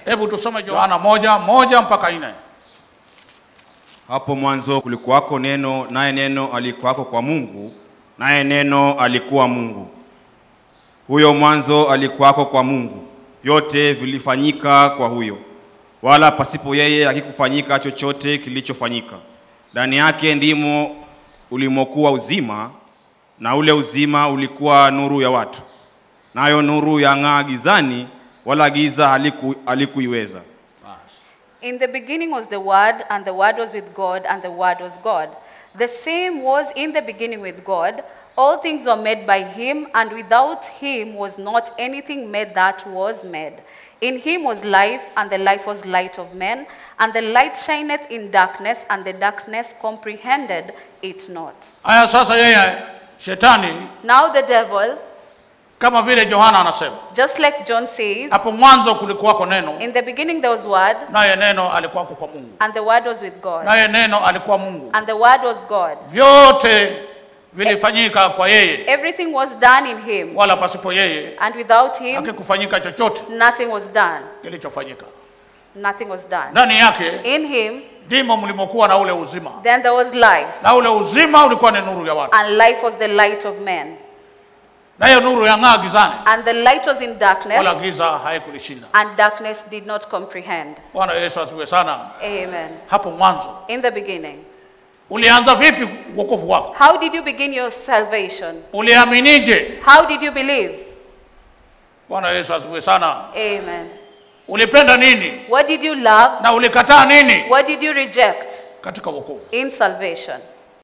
Hebu tusome Yohana moja moja mpaka nne. Hapo mwanzo kulikuwako neno, naye neno alikuwako kwa Mungu, naye neno alikuwa Mungu. Huyo mwanzo alikuwako kwa Mungu. Vyote vilifanyika kwa huyo, wala pasipo yeye hakikufanyika chochote kilichofanyika. Ndani yake ndimo ulimokuwa uzima, na ule uzima ulikuwa nuru ya watu. Nayo nuru yang'aa gizani, wala giza haliku, halikuiweza. In the beginning was the Word, and the Word was with God, and the Word was God. The same was in the beginning with God. All things were made by him, and without him was not anything made that was made. In him was life, and the life was light of men. And the light shineth in darkness, and the darkness comprehended it not. Haya, sasa yeye shetani Now the devil, kama vile Yohana anasema, just like John says, hapo mwanzo kulikuwako neno, in the beginning there was Word, naye neno alikuwako kwa Mungu, and the Word was with God, naye neno alikuwa Mungu. and the Word was God. Vyote vilifanyika kwa yeye, Everything was done in him, wala pasipo yeye and without him, hakikufanyika chochote nothing was done. kilichofanyika. Nothing was done. Ndani yake In him, ndimo mlimokuwa na ule uzima, then there was life, na ule uzima ulikuwa ni nuru ya watu, and life was the light of men. nayo nuru yang'aa gizani, And the light was in wala darkness, giza haikulishinda. and darkness did not comprehend. Bwana Yesu asifiwe sana. Amen. Hapo mwanzo In the beginning. ulianza vipi wokovu wako? How did you begin your salvation? Uliaminije? How did you believe? Bwana Yesu asifiwe sana. Amen. Ulipenda nini What did you love? na ulikataa nini What did you reject katika wokovu? in salvation?